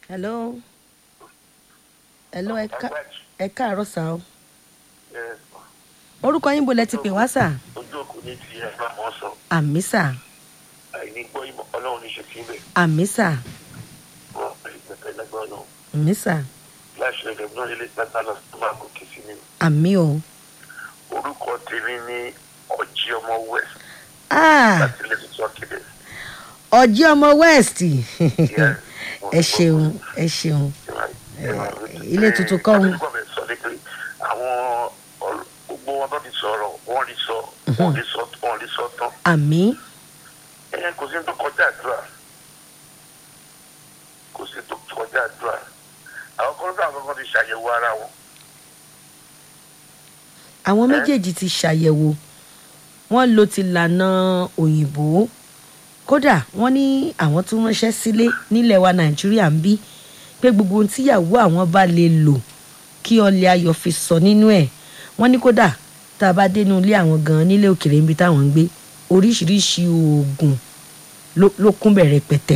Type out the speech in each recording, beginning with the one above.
hello hello ẹ ká ẹ káàárọ̀ sá o orúkọ yín bo lẹ ti pè wá sà ojú òkú ní ti ẹ bá mọ sọ àmì sà àìní gbọ́ ìmọ̀ ọlọ́run ní ṣe síbẹ̀ àmì sà wọ́n pè é pẹ̀pẹ́ lágbára náà àmì sà láṣẹ rẹ̀ náà ilé pátá lọ tó máa gòkè sí mi. àmì o orúkọ tèmi ní ọjí ọmọ west ah láti ilé tuntun akéde. ọjí ọmọ west ẹ ṣeun ẹ ṣeun ilé tuntun kọ́ òun. àbíkọ́ bẹ̀ sọ ní pé àwọn ọ̀rọ̀- gbogbo wọn bá ti sọ̀rọ̀ wọ́n rí sọ wọ́n rí sọ wọ́n rí sọ tán. àmì ẹ̀yẹ kò sí tó kọjá àdúrà kò sí tó kọjá àdúrà àwọn kan náà kọ́kọ́ ti ṣàyẹ̀wò ara wọn. àwọn méjèèjì ti ṣàyẹ̀wò wọ́n lo ti lànà òyìnbó kódà wọ́n ní àwọn tún ránṣẹ́ sílé nílẹ̀ wa nàìjíríà ń bí pé gbogbo ohun tíyàwó àwọn bá lè lò kí ọlẹ̀ ayọ̀ fi sọ nínú ẹ̀ wọ́n ní kódà tá a bá dénú ilé àwọn gan nílé òkèèrè níbi táwọn ń gbé oríṣiríṣi oògùn ló- ló kún bẹ̀rẹ̀ pẹ̀tẹ́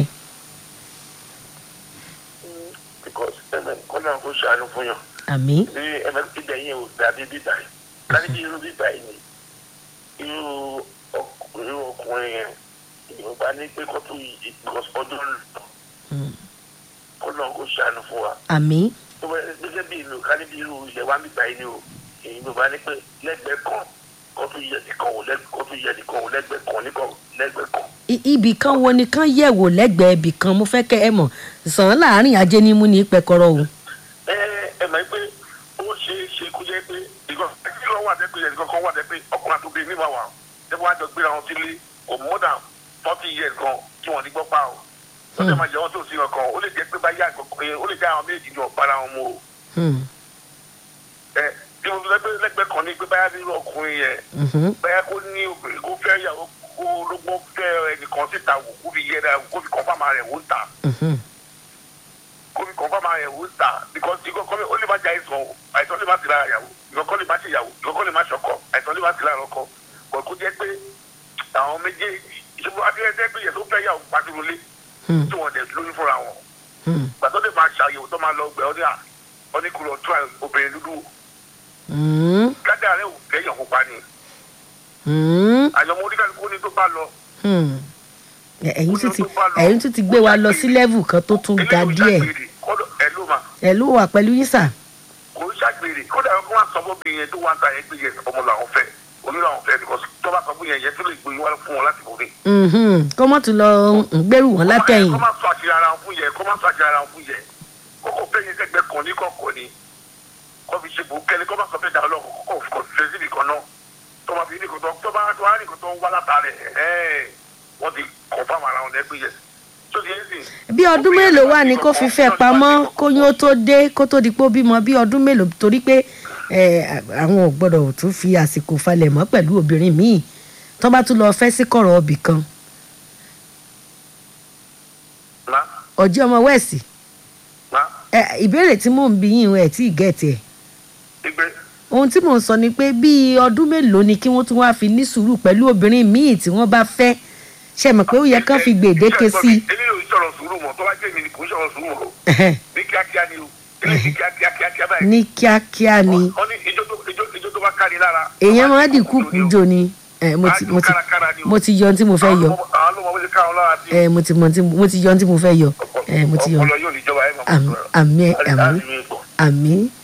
because ẹ̀mẹ̀ kọ́nà kó ṣàánú fún yàn. àmì ní ẹ̀mẹ̀ ibẹ̀ yẹn ò dàbí bíbà yìí láti bí irú bíbà yìí ni irú ọk- irú ọkùnrin yẹn ìyọba ní pé kó tó yí because ọdún ń lọ kọ́nà kó ṣàánú fún wa. àmì tó bá gẹ́gẹ́ bí ìlú ká níbi irú ilẹ̀ wa bíbà yìí ni o èyí ló bá ní pé lẹ́gbẹ̀ẹ́ kan kó tó yẹ nìkan ò lẹ́gbẹ̀ẹ́ kó tó yẹ nìkan ò lẹ́gbẹ̀ẹ́ kan nìkan lẹ́gbẹ̀ẹ́ kan. I- ibì kan wo ni kán yẹ̀wò lẹ́gbẹ̀ẹ́ ibì kan mo fẹ́ kẹ́ ẹ mọ̀ sàn án láàrin ajé ní mú ní pẹkọrọ o. ẹ ẹ mọ̀ pé ó ṣe é ṣe kó jẹ́ pé ìkan kí ló wà dẹ́ pé ẹnìkan kan wà dẹ́ pé ọkùnrin àti obìnrin níwà wà ẹ wọ́n á jọ gbéra wọn sílé kò more than forty years kan kí wọ́n ní gbọ́ pa o ó lè máa jẹ́ wọ́n tó sí ọkàn ó lè jẹ́ pé báyà ó lè jẹ́ àwọn méjì ní ọ̀pára wọn mú o Hmm. ẹ bí mo fẹ́ pé lẹ́gbẹ̀ẹ́ kan ní pé báyà nínú ọkùnrin yẹn Mhm. báyà kó ní obìnrin kó fẹ́ yàwó kó lógbó fẹ́ ẹnìkan síta wò kó fi yẹra kó fi kọ́fà máa rẹ̀ wò ń ta Mhm. kó fi kọ́fà máa rẹ̀ wò ń ta because ìkọ́ kọ́ ó lè má jẹ́ àìsàn o àìsàn lè má ti lára yàwó ìkọ́ kọ́ lè má ṣe yàwó ìkọ́ kọ́ lè má ṣọkọ àìsàn lè má ti lára ọkọ bọ̀ kó jẹ́ pé àwọn méjèèjì ìṣòro akérèdé pé yẹ tó fẹ́ yàwó pàtúrólé Hmm. tí wọ́n dẹ̀ lóyún fúnra wọn Hmm. gbàtọ́ lè máa ṣàyẹ̀wò tó máa lọ gbẹ ọ́ ní à ọ́ ní kúrò tó obìnrin dúdú Hmm. gádà rẹ̀ ò kẹ́yàn pupa ni Hmm. àyọ̀mọ́ oníkàlùkù ní tó bá lọ Hmm. Ẹ- ẹ̀yin tún ti ẹ̀yin tún ti gbé wa lọ sí level kan tó tún ga eléyìí ò díẹ̀ ṣàgbèrè kọ́dọ̀ ẹ̀ ló máa ẹ ló wà pẹ̀lú yín sà. kò ń ṣàgbèrè kódà kó wá sọ fún mi yẹn tó wá ń ta yẹn pé yẹn ọmọ làwọn fẹ́ oní làwọn fẹ́ because tó bá sọ fún yẹn yẹn tó lè gbóyún wá fún wọn láti bòde. Mhm. kó mọ́ tún lọ ń gbẹ́rù wọn látẹ̀yìn. kó má sọ àṣírí ara wọn fún yẹn kó má sọ àṣírí ara wọn fún yẹn kókò fẹ́ yẹn sẹ́gbẹ́ kan ní kọ̀ọ̀kan ni kó fi ṣe bò kẹ́lẹ́ kó má sọ fẹ́ dàrú lọ kó kó fẹ́ sí nìkan náà tó bá fi nìkan tó tó bá tó bá nìkan tó ń wá látàrẹ̀ ẹ̀ wọ́n ti confirm ara wọn lẹ́gbẹ̀ẹ́ yẹn tó ti yẹn sìn. bí ọdún mélòó wà ní kó fi fẹ́ pamọ́ kóyún ó tó dé kó tó di pé ó bímọ bí ọdún mélòó torí pé ẹ, àwọn ò gbọ́dọ̀ tún fi àsìkò falẹ̀ mọ́ pẹ̀lú obìnrin míì tó bá tún lọ fẹ́ sí kọ̀rọ̀ ọbì kan má ọjọ́ ọmọ wẹ̀sì má ẹ, ìbéèrè tí mò ń bí yín ẹ̀ tí ì gẹ̀ẹ́tì ẹ̀ igbe ohun tí mò ń sọ ni pé bí ọdún mélòó ni kí wọ́n tún wá fi ní sùúrù pẹ̀lú obìnrin míì tí wọ́n bá fẹ́ ṣe mọ̀ pé ó yẹ kán fi gbèdéke sí i. eléyìí ò ń sọ̀rọ̀ sùúrù mọ́ tó bá jẹ́ mi ni kò ń sọ̀rọ̀ sùúrù mọ́ Ẹhẹ́. ní kíákíá ni o eléyìí ní kíákíá kíákíá báyìí. ní kíákíá ni wọ́n ní ijó tó ijó ijó tó bá kárí lára. èèyàn máa dì kúkú jò ni ẹ, mo ti mo ti mo ti yọ ohun tí mo fẹ́ yọ àwọn ló mọ bó ṣe káwọn lára sí. ẹ, mo ti mọ tí mo ti yọ ohun tí mo fẹ́ yọ ẹ, mo ti yọ ọpọlọ yóò ní ìjọba ẹ máa Àmì- àmì àmì àmì